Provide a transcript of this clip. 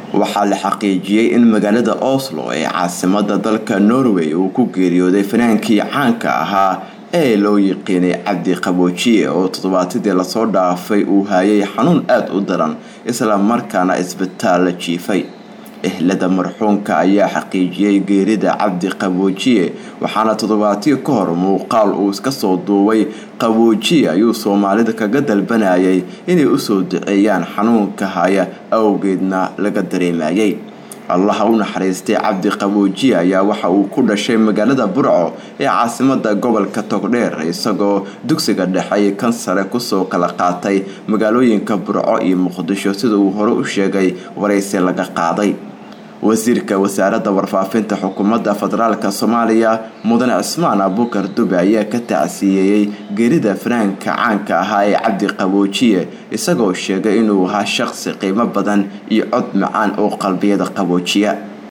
waxaa la xaqiijiyey in magaalada oslo ee caasimada dalka norway uu ku geeriyooday fanaankii caanka ahaa ee loo yiqiinay cabdi qaboojiye oo toddobaatadii lasoo dhaafay uu hayay xanuun aada u daran isla markaana isbitaal la jiifay ehlada marxuumka ayaa xaqiijiyey geerida cabdi qaboojiye waxaana toddobaatiyo ka hor muuqaal uu iska soo duubay qaboojiye ayuu soomaalida kaga dalbanayay inay usoo duceeyaan xanuunka haya awgeedna laga dareemayay allaha u naxariistay cabdi qaboojiye ayaa waxa uu ku dhashay magaalada burco ee caasimada gobolka togdheer isagoo dugsiga dhexe kan sare kusoo kala qaatay magaalooyinka burco iyo muqdisho sida uu hore u sheegay waraysi laga qaaday wasiirka wasaaradda warfaafinta xukuumadda federaalk soomaaliya mudane cismaan abukar dube ayaa ka tacsiyeeyey geerida fanaanka caanka ahaa ee cabdi qaboojiye isagoo sheegay inuu ahaa shaqsi qiimo badan iyo cod macaan oo qalbiyada qaboojiya